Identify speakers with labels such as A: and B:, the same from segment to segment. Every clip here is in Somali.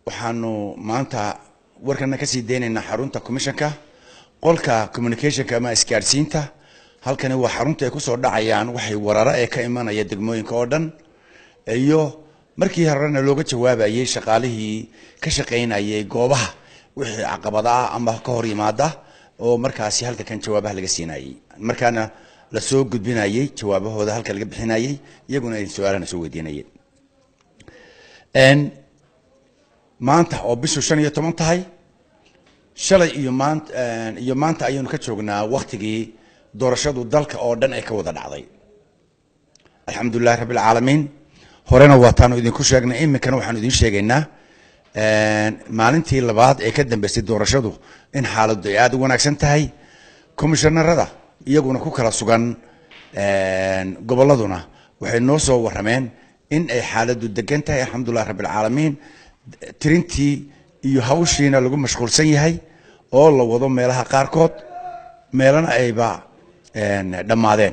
A: waxaanu maanta warkana kasii deynaynaa xarunta commissionka qolka communicationka ama isgaadhsiinta halkani waa xarunta ay kusoo dhacayaan waxay wararo ee ka imanaya degmooyinka oo dhan iyo markii horena looga jawaabayay shaqaalihii ka shaqaynayay goobaha wixii caqabada ah ama ka hor yimaada oo markaasi halka kan jawaabaha laga siinayay markaana lasoo gudbinayay jawaabahooda halka laga bixinayay iyaguna ay su-aalana soo weydiinayeen maanta oo bishu shan iyo toban tahay shalay iyo maanta iyo maanta ayaynu ka joognaa waktigii doorashadu dalka oo dhan ay ka wada dhacday alxamdulilahi rabbi alcaalamiin horena waataanu idinku sheegnay iminkana waxaanu idin sheegaynaa maalintii labaad ee ka dambeysay doorashadu in xaaladdu ay aada u wanaagsan tahay commishanarada iyaguna ku kala sugan gobolladuna waxay noo soo warrameen in ay xaaladdu degan tahay alxamdulilah rabbi alcaalamiin tirintii iyo hawshiina lagu mashquulsan yahay oo la wado meelaha qaarkood meelana ayba dhammaadeen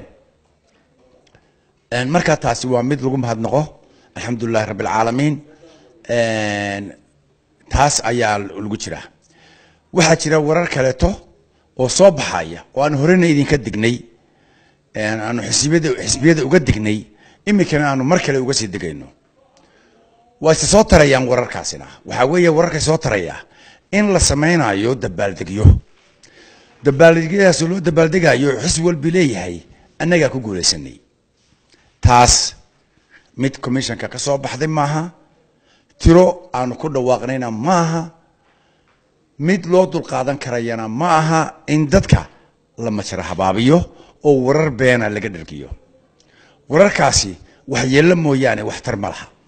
A: markaa taasi waa mid lagu mahadnaqo alxamdulilahi rabbi alcaalamiin taas ayaa lagu jiraa waxaa jira warar kaleeto oo soo baxaya oo aan horena idinka dignay aanu xisbiyada xisbiyada uga dignay iminkana aanu mar kale uga sii degayno waa ise soo tarayaan wararkaasina waxaa weeye wararkay soo tarayaa in la samaynayo dabaaldegyo dabaaldegyadaas loo dabaaldegayo xisbi walbi leeyahay annagaa ku guulaysanay taas mid commissionka ka soo baxday maaha tiro aanu ku dhawaaqnayna maaha mid loo dulqaadan karayana ma aha in dadka la majra habaabiyo oo warar beena laga dhargiyo wararkaasi waxyeello mooyaane waxtar ma laha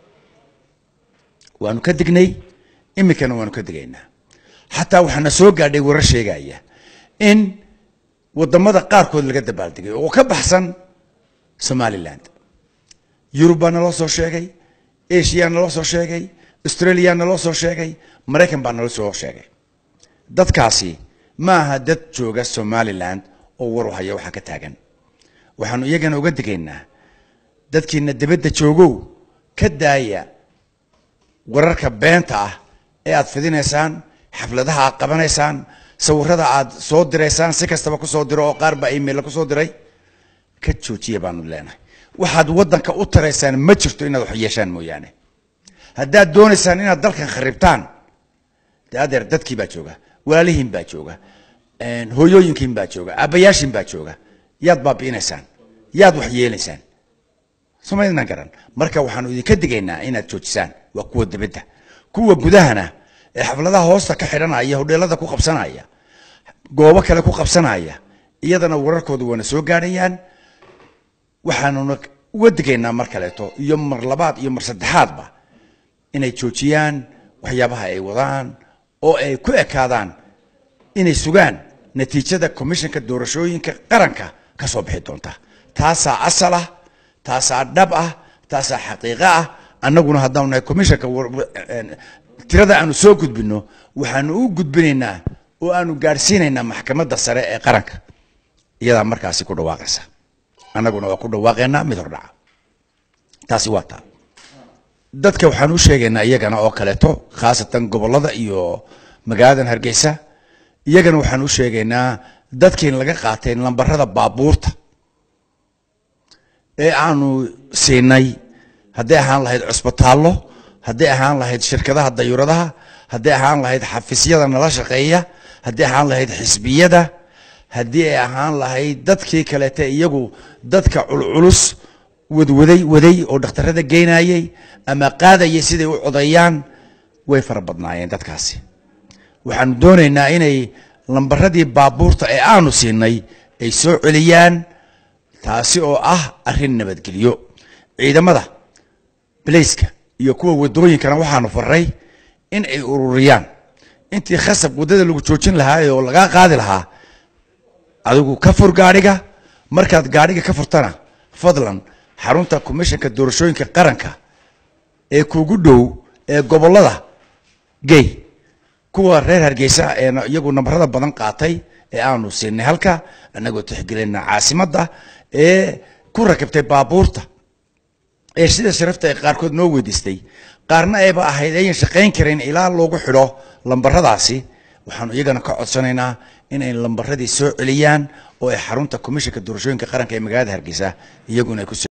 A: waanu ka dignay iminkana waanu ka digaynaa xataa waxaana soo gaadhay warar sheegaya in wadamada qaarkood laga dabaaldegay oo ka baxsan somaliland yurub baa naloo soo sheegay asia naloo soo sheegay australia naloo soo sheegay maraykan baa naloo soo sheegay dadkaasi ma aha dad jooga somaliland oo war u haya waxaa ka taagan waxaanu iyagana uga digaynaa dadkiina dibadda joogow ka daaya wararka beenta ah ee aad fidinaysaan xafladaha aad qabanaysaan sawirada aad soo diraysaan si kastaba kusoo diro oo qaar baa emailla kusoo diray ka joojiya baanu leenahay waxaad waddanka u taraysaan ma jirto inaad wax yeeshaan mooyaane haddaad doonaysaan inaad dalkan kharibtaan de adeer dadkii baa jooga walaalihiin baa jooga hooyooyinkiin baa jooga aabbayaashiin baa jooga yaad baabi'inaysaan yaad wax yeelaysaan somaydnan garan marka waxaanu idinka digaynaa inaad joojisaan waa kuwa dibadda kuwa gudahana ee xafladaha hoosta ka xidhanaya hodheelada ku qabsanaya goobo kale ku qabsanaya iyadana wararkooda waana soo gaadhayaan waxaanuna uga digaynaa mar kaleeto iyo mar labaad iyo mar saddexaadba inay joojiyaan waxyaabaha ay wadaan oo ay ku ekaadaan inay sugaan natiijada commissionka doorashooyinka qaranka ka soo bixi doonta taasaa asal ah taasaa dhab ah taasaa xaqiiqo ah annaguna haddaanu nahay commissionka tirada aanu soo gudbino waxaanu u gudbinaynaa oo aanu gaadhsiinaynaa maxkamadda sare ee qaranka iyadaa markaasi ku dhawaaqaysa annaguna waa ku dhawaaqaynaa mid hordhaca taasi waa taa dadka waxaan u sheegaynaa iyagana oo kaleeto khaasatan gobollada iyo magaaladan hargeysa iyagana waxaan u sheegaynaa dadkiin laga qaatay lambarada baabuurta ee aanu siinay hadday ahaan lahayd cusbitaallo hadday ahaan lahayd shirkadaha dayuuradaha hadday ahaan lahayd xafiisyada nala shaqeeya hadday ahaan lahayd xisbiyada haddii ay ahaan lahayd dadkii kaleete iyagu dadka culculus wadwaday waday oo dhakhtarada geynayay ama qaadayay siday u codeeyaan way fara badnaayeen dadkaasi waxaanu doonaynaa inay lambaradii baabuurta ee aanu siinay ay soo celiyaan taasi oo ah arrin nabadgelyo ciidamada balayska iyo kuwa wadooyinkana waxaanu faray in ay ururiyaan intii khasab waddada lagu joojin lahaa oo lagaa qaadi lahaa adigu ka fur gaadhiga markaad gaadhiga ka furtana fadlan xarunta commissionka doorashooyinka qaranka ee kugu dhow ee gobollada gey kuwa reer hargeysa ee iyagu nambarada badan qaatay ee aanu siinay halka annagoo tixgelina caasimadda ee ku rakibtay baabuurta ee sida sharafta ay qaarkood noo weydiistay qaarna ayba ahayd ayan shaqayn karin ilaa loogu xidho lambaradaasi waxaanu iyagana ka codsanaynaa inay lambaradii soo celiyaan oo ay xarunta komishanka doorashooyinka qaranka ee magaalada hargeysa iyaguna ay ku